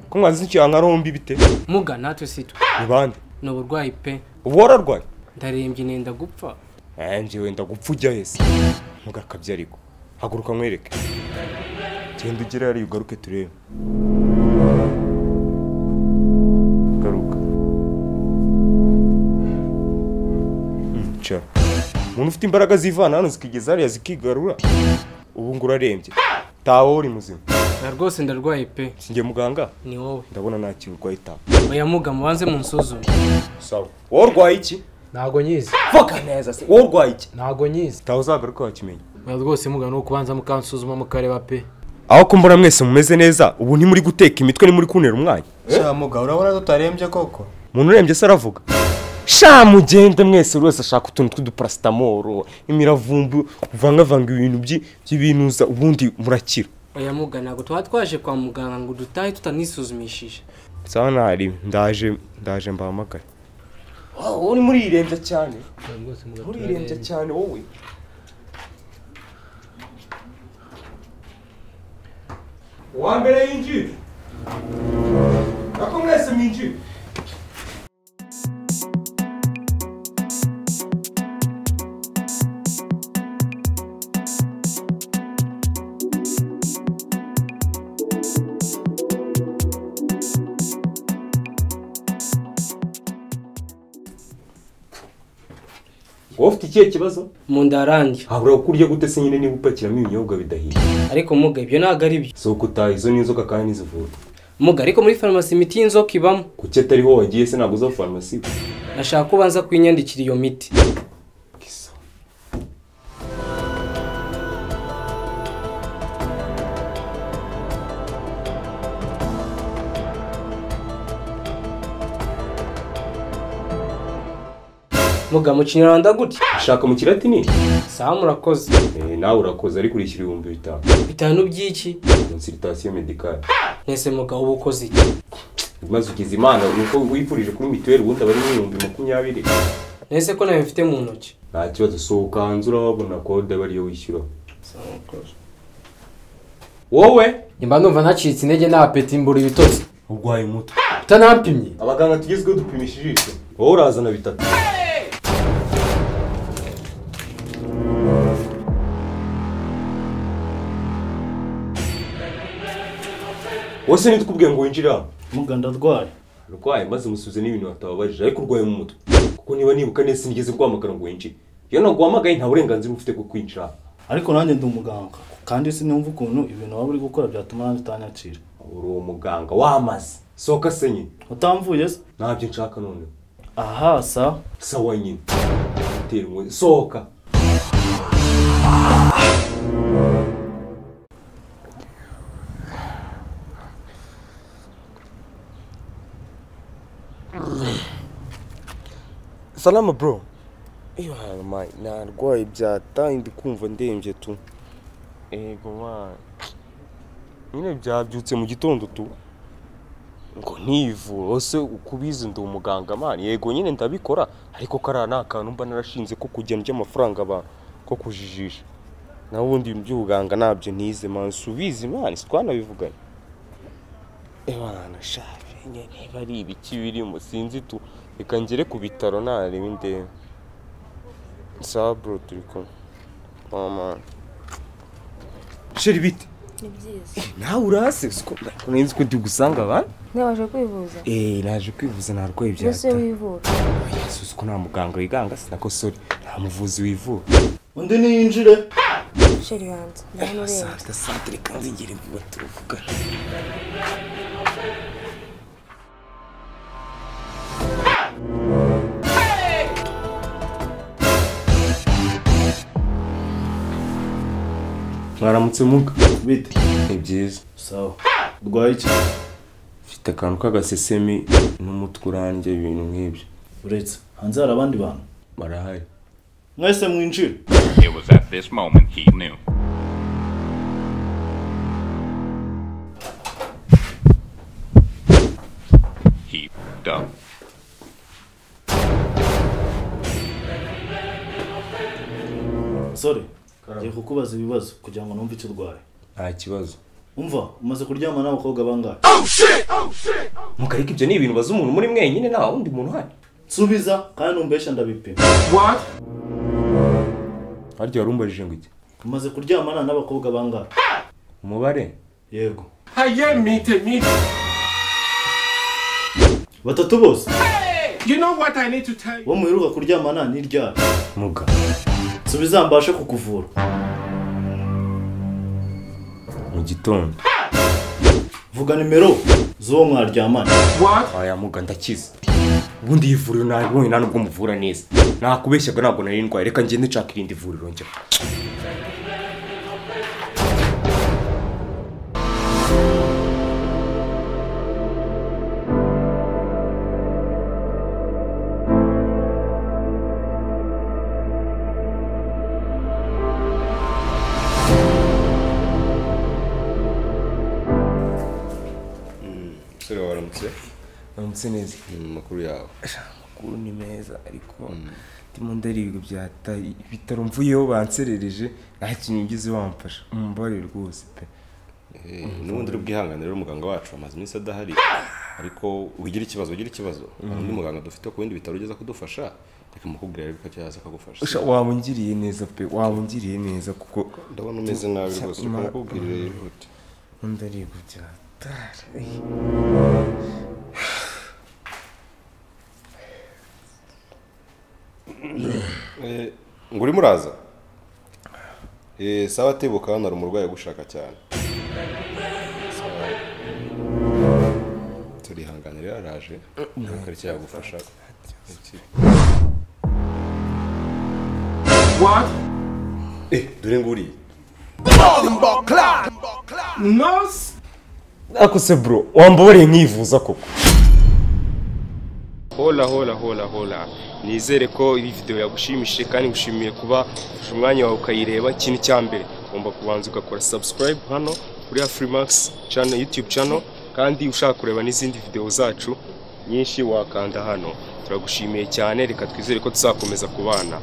ko mwazize ikihanga rombi bite muga natwe si twe ni bande ni uburwayi pe uba wararwaye ndarembye nenda gupfa nanjye wenda gupfa ujya hese ntugakabye ariko haguruka nkwereke genda ugere hariya ugaruke turebe garuka Mm, cara umuntu ufite imbaraga zivana hano zikigeza hariya zikigarura ubu ngo urarembye tawo uri muzima na rwose ndarwaye pe sinjye muganga ni wowe ndabona ntakiri urwaye tawo oya muga mubanze munsuzume sawa wowe urwaye iki ntago nyizi vuga neza se wowe urwaye iki ntago nyizi tawo uzagaruka wakimenya oya rwose muga ni ukubanza mukansuzuma mukareba pe aho kumbura mwese mumeze neza ubu ntimuri guteka imitwe ntimuri kunera umwanya shamuga urabona tutarembye koko umuntu urembye se aravuga sha mugende mwese buri wese ashaka utuntu tw'uduparasitamoro imiravumbu uvangavanga ibintu by'i- by'ibinuza ubundi murakira oya muga ntabwo tuba twaje kwa muganga ngo dutahe tutanisuzumishije sawa ntari ndaje ndaje mbahamagare wowe uri murirembye cyane rwose muga murirembye cyane wowe uwa mbere yinjira nako mwese mwinjira wowe ufite ikihe kibazo mu nda harandya habura kuko urya gute se nyine niba upakiramo ibinyobwa bidahiye ariko muga ibyo ntabwo ari byo si uko utaha izo ni inzoka kandi ntizivura muga ariko muri farumasi imiti y'inzoka ibamo kuki atariho wagiye se ntabwo uza farumasi nashaka ko ubanza kuyinyandikira iyo miti muga mu kinyarwanda gutya ushaka mu kiratini sawa murakoze Eh, nawe urakoze ariko urishyura ibihumbi bitanu bitanu by'iki konsiritasiyo medikale mwese muga uba ukoze iki maze ugize imana nuko wifurije kuri mituweli ubundi aba ari nk'ibihumbi makumyabiri mwese ko nawe mfite mu ntoki nta kibazo sohoka hanze urabona kode aba ariyo wishyura wowe nyuma numva nacitse intege nta peti mbura ibitotsi urwaye umutwe utanampimye abaganga tugezweho dupimisha ijisho wowe urazana bitatu wose nitwe ngo winjire hano muga ndarwaye arwaye maze umusubize n'ibintu batababarije ariko urwaye mu mutwe kuko niba nibuka neza sinigeze guhamagara ngo winjire iyo naguhamagaye nta burenganzira uba ufite bwo kwinjira hano ariko nanjye ndi umuganga kandi sinumva ukuntu ibintu waba uri gukora byatuma nanjye utanyakira uri uwo muganga wamaze sohoka senye utamvuye se ntabyo nshaka noneho aha sa sawa nyine tera inkoni sohoka salama bro iyo harama narwaye byataye ndi kumva ndembye tu ego mwana nyine byabyutse mu gitondo tu ngo ntivure ese ukubizi ndi umuganga mani yego nyine ndabikora ariko kariya ni akantu mba narashinze ko kugena iby'amafaranga abantu ko kujijisha naho ubundi ibintu by'ubuganga ntabyo ntize mani si ubizi mani si twanabivuganye ebana shafi nyine niba ari ibiki birimo sinzi tu reka ngere ku bitaro nareba indembe sawa bro turi kumwe mama sheri bite ni byiza nawe urase siko nzi ko ndi gusanga abantu ntibaje kwivuza eee naje kwivuza ntarwaye mbese byahita wivura yesu ko nta muganga wiganga sinako sori nta muvuzi wivura undi niyinjire sheri banza ndabona urembye sante sante reka nzigere vuba turavugana mwaramutse muga bite ni byiza sawa urwaye iki mfite akantu k'agasesemi n'umutwe urandya ibintu nk'ibyo uretse hanze hari abandi bantu barahari mwese mwinjire It was at this moment he knew. He f***ed up. musore ngiye kukubaza ibibazo kugira ngo numve icyo urwaye nta kibazo umva umaze kuryama n'abakobwa bangahe mukareka ibyo ni ibintu baza umuntu muri mwenyine nta wundi muntu uhari nsubiza kandi numbesha ndabipima harya wari umbarije ngo iki umaze kuryamana n'abakobwa bangahe umubare yego batatu bose uwo muheruka kuryamana ni ryari muga nsubiza mbashe kukuvura mu gitondo vuga nimero z'uwo mwaryamana aya muga ndakize ubundi iyi vuriro nabonye nta nubwo muvura neza nakubeshyaga ntabwo nari ndwaye reka ngende nshaka irindi vuriro njya umusore wawe aramutse uramutse neza mu makuru yawe amakuru ni meza ariko ndimo ndariga bya tayi ibitaro mvuyeho banserereje nta kintu ngize wamfasha umubare rwose pe Eh, n'ubundi uri bwihanganire rero muganga wacu amaze iminsi adahari ariko wigira ikibazo ugira ikibazo hari undi muganga dufite ku bindi bitaro ugeza kudufasha reka mukubwira rero ko cyaza akagufasha Usha, waba ungiriye neza pe waba ungiriye neza kuko ndabona umeze nabi rwose reka mukubwirire yihute ndariga bya tayi Eh, ngo urimo uraza Eh, sawa atibuka hano hari umurwayi ugushaka cyane Sawa. turihanganire araje ntabwo ari cyagufasha Eh, dore nguriye ako se bro wambabareye nkivuza koko hola hola hola hola nizere ko iyi video yagushimishije kandi ngushimiye kuba ufashe umwanya wawe ukayireba ikintu cya mbere ugomba kubanza ugakora subscribe hano kuri ya freemax channel youtube channel kandi ushaka kureba n'izindi video zacu nyinshi wakanda hano turagushimiye cyane reka twizere ko tuzakomeza kubana